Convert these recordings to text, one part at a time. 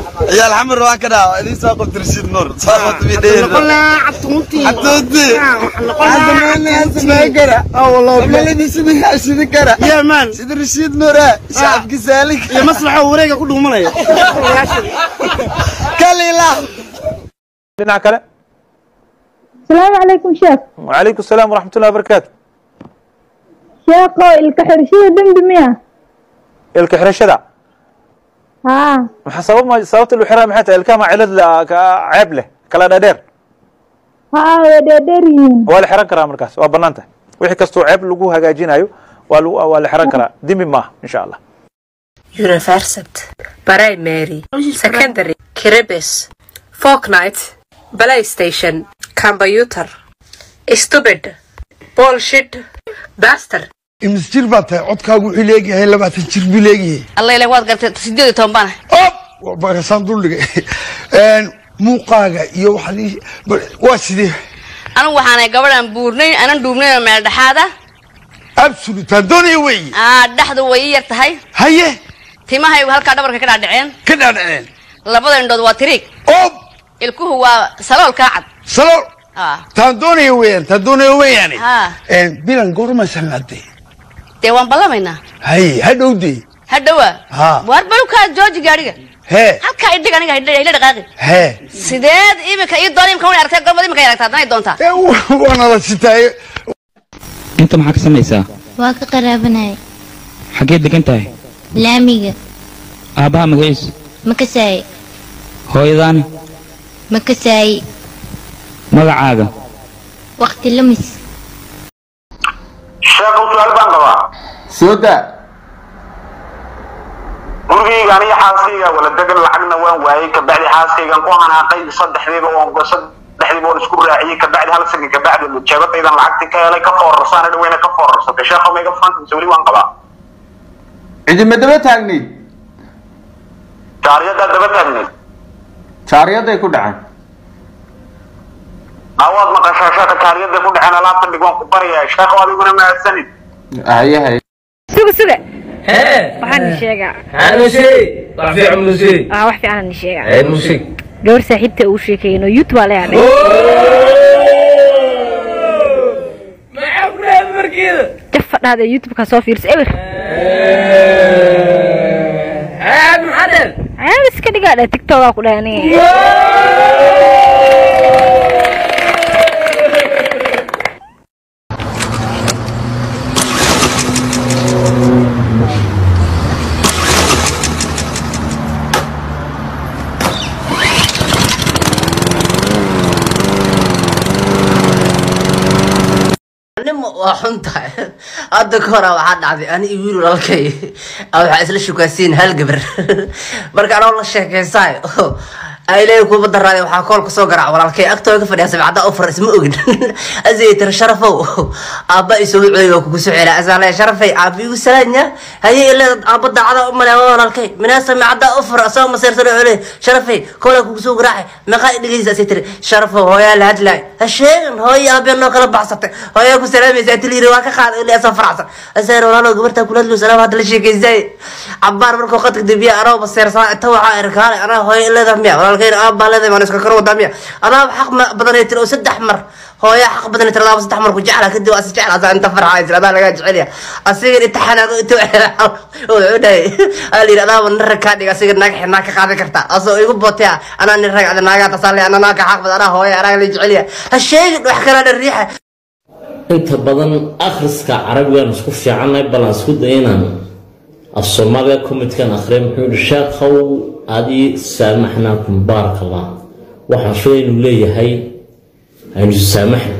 ciyaal xamar waan ka dhaha idin soo qabta rashiid nuur soo qabta bi dheer xatuuti hadda meelna samee kara meelna sida sida kara يا مان sida rashiid nuur ah shacabki saalik يا مصلحة وريقة كله منايا kalila dhinaca kale السلام عليكم شيخ وعليكم السلام ورحمة الله وبركاته شيخو الكحرشية دم دمية ilka xirashada ها maxaa sabab ma sababta lu xiraa maxay tahay ilkaha ma cilad la- ka- ceeb leh kala dhadheer ها ودادرين waa la xiran karaa markaas waa bannaan tahay wixii kastoo ceeb lagu hagaajinayo waa lagu- waa la xiran karaa dimi maaha insha allah University, Primary, Secondary, Kiribis, Fortnite, PlayStation, Computer, Stupid, Bullshit, Bastard. imis jir baa tahay codkaagu wuxuu leeyahay labaatan jir buu leeyahay alla ilaa waad gartay sideed iyo toban baan op waa barakasaan duldhigay muuqaaga iyo waxaad ii- bal- waa sidee anigu waxaanay gabadhan buurnayn anan dhuubnayn oo meel dhexaada absolutaan doonaya weeye aa dhexdu way ii yar tahay haye timahaygu halkaa dhabarka ka dhaadhaceen ka dhaadhaceen labada indhood waa tiriig op ilkuhu waa salool kaa cad salo aa taan doonaya weeyaan taan doonaya weeyaane haa bilan goorma salaadee dee waan ballamaynaa haye hadhowdee hadhowa Haa. waar balukaa jooji gaadhiga hee halkaa idhig aniga hidha hila dhaqaaqi hee sideed imika ii doona imika wana aragtay gorbad imika ay aragtaa haddana ay doontaa ee, waana la sitaaye inta maxaa ka samaysaa waa ka qaraabanaya xageed degan tahay laamiga aabbaha magaciisu ma kasaaye hooyadaani ma kasaaye magacaaga waqti lumis sheekhow su-aal baan qabaa soo daa gurigayga aniga xaaskayga wala degan lacagna waan waayey kabacdi xaaskaygan ku hanaaqay saddexdiiba waan saddexdiiba waan isku raaciyey kabacdi hal sakin kabacdi jeebadaydan lacagti ka helay ka foorarsaana dhaweyna ka foorarsatay sheekhow mayga fanta mise weli waan qabaa cidima daba taagnayd jaariyadaa daba taagneyd jaariyaday ku dhaceen awaad maqashaa sheekha jaariyada ku dhaceen alaabta dhig waan ku barayaa sheekhow adiguna mahadsanid haye haye suga suga waxaan ni sheegaa aa wax fiican ni sheegaa gabar saaxiibta uu sheekeeyno youtube aa leeyahay jafa dhahda youtube-ka soo fiirsa ewer ceeb iska dhigaa dheh tiktokaa ku dheh aniga nimo waa xun tahay hadda ka hora waxaa dhacday ani iyo wiil walaalkay aa waxaa isla shukaasiin hal gabar marka anoo la sheekaysaay ay leeyahay kuuba daraaday waxaa koolka soo garaac walaalkay agtooda ka fadhiya sabcada ofar isma ogin asay tiri sharafow aabba isoo wucooy waa kugu soo celaa asaa leeya sharafay aabba igu salaanya haye ileed aabba daacada u malea waa walaalkay minaasa macada ofar asagoo maseersan oo cule sharafay koolaa kugu soo garaacay meeqaa dhegeysa asay tiri sharafow hooyaa la hadlaay ha sheegan hooyo aabbe noo kala baxsatay hooyaa ku salaamaysa tilyiri waa ka qaaday ilaa asoo faracsan asaar walaalo gabartaa kula hadlo salaam hadda la sheekaysay cabaar markuu qadka dambiya anoo maseersan inta waxaa irkaale anaa hooyo ileeda miya walaalkayna aabbaa leedahay maan iska karo wadaa miya adaaba xaq ma- badanay tiri oo saddex mar hooya xaq badanay tiri adaaba saddex mar ku jecla kadib asi jecla asaa inta farxa jira adaa lagaa jecelya asigan inta xanaaqo inta wuxuu dhahay aa layidhi adaaba nin rag kaa dhig asiga naag xirnaa ka qaadan karta asoo igu bootaya anaa nin rag ada naagaa tasaa le anaa naagka xaq badan anaa hooya anaa la jecelya ha sheegin wax kalaa dhan riixa inta badan akhriska carabigan isku fiicanay bal aan isku day inaan af soomaaliga komidkan akhriya muxuu yihi sheekhow adii saamaxnaakum baaraka allah waxaan filay inuu leeyahay aynu isu saamaxna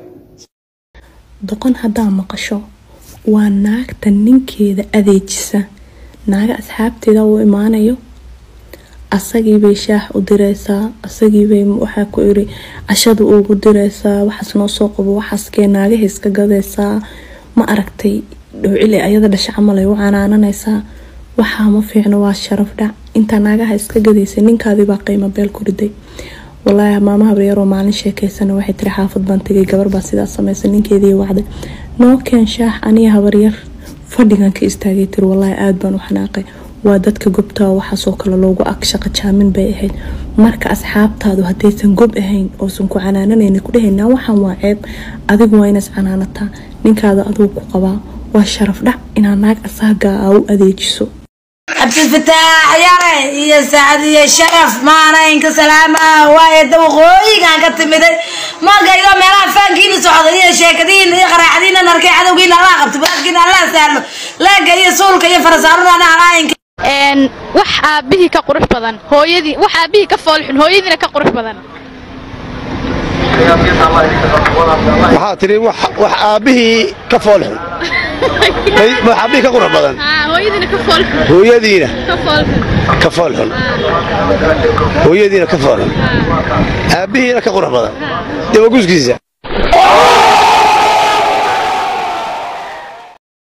doqon haddaa maqasho waa naagta ninkeeda adeejisa naaga asxaabteeda uu imaanayo asagiibay shaax u direysaa asagiibay waxaa ku iri cashada ugu direysaa waxaas noo soo qabo waxaaskee naagaha iska gadeysaa ma aragtay dhowcile ayada dhasha camal ay u canaananaysaa waxaa ma fiicno waa sharaf dhac intaa naagaha iska gadaysa ninkaadibaa qiimo beel ku riday walaahi maamaha baryaroo maalin sheekeysana waxay tiri xaafad baan tegay gabar baa sidaas samaysa ninkeedii wacday noo keen shaax aniga habaryar fadhigan ka istaagay tiri walaahi aada baan u xanaaqay waa dadka gobta waxaasoo kale loogu ag shaqo jaamin bay ahayd marka asxaabtaadu haddaysan gob ahayn oosan ku canaananayni ku dhahaynaa waxaan waa ceeb adigu waa inaas canaanataa ninkaada aduu ku qabaa waa sharaf dhac inaa naag asaagaa aa u adeejiso cabdilfataax yare iyo sacdiye sharaf maanaynka salaama waaye dawaqooyigaan ka timiday markaygo meelaha faankiina socda iyo sheekadiina iyo qaraacdiina narkay cadowgiina allah qabto balaadkiina allah sahlo laaga iyo suulka iyo farasaaruna alaayinka wax aabihii ka qurux badan hooyadii wax aabihii ka foolxun hooyadiina ka qurux badan waxaa tiri wax wax aabbihii ka foolxun wax aabbihii ka qurux badan hooyadiina ka foolxun hooyadiina ka foolxun ka foolxun hooyadiina ka foolxun aabbihiina ka qurux badan dee waa guskiisa